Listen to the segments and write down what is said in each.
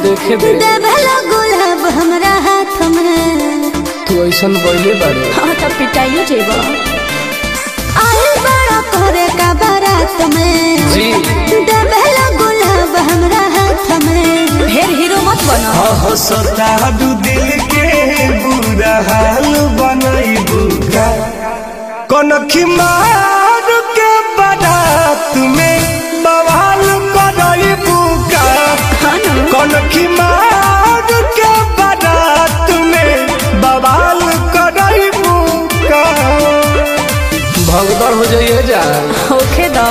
देखे दे देवला गुलाब हमरा हाथ में तू ऐसन बोले बारू हाँ तो पिटाइयो जेबो आइल बड़ा करे का बारात में जी देवला गुलाब हमरा हाथ में ढेर हीरो मत बनो हो सतादू दिल के बुरा हाल बनई बुगा कनखी मार के बारात में बवाल करई बुगा हाँ ना कनखी मार के बारात में बवाल करई बुगा भगदड़ हो जाइए जा होखे दो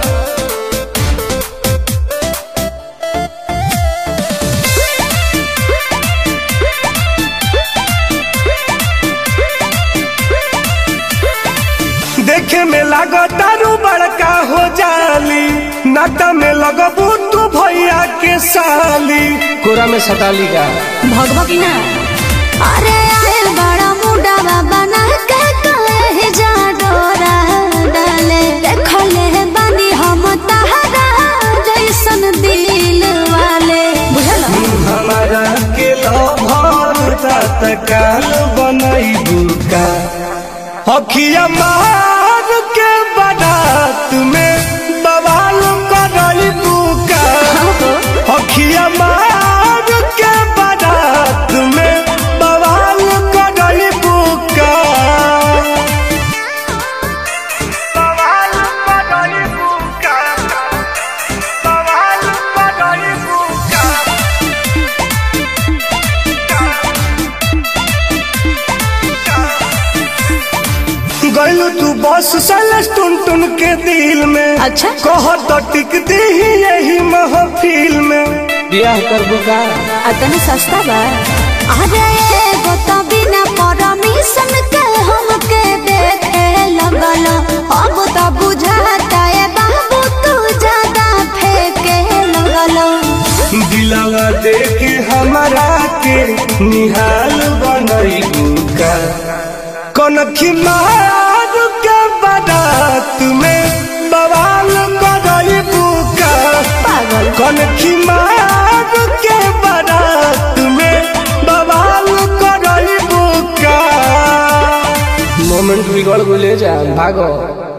देखे में लागतारू बड़का हो जाली नाता में लगबू तू भैया के साली कोरा में सटाली का भगवा की ना अरे आइल बड़ा मुंडा बना के कहे जा डोरा डाले देखले बानी हम तहरा जैसन दिल वाले बुझल हमारा के लभर तत्काल बनई बुका अखिया मार के बारात में बवाल करई बुका अखिया मार के बारात में बवाल करई बुका बवाल करई बुका बवाल करई बुका गलू तू बस सलस टुन टुन के दिल में अच्छा। कह तो टिक दी यही महफिल में ब्याह करबू का अतने सस्ता बा अरे एगो तो बिना परमिशन के हमके देखे लगल अब तो बुझाता है बाबू तू ज्यादा फेंके लगल दिलवा देके हमारा के निहाल बनई का कनखी मार के बारात में बवाल करई बुका पागल कनखी मार के बारात में बवाल करई बुका मोमेंट बिगड़ गले जा भागो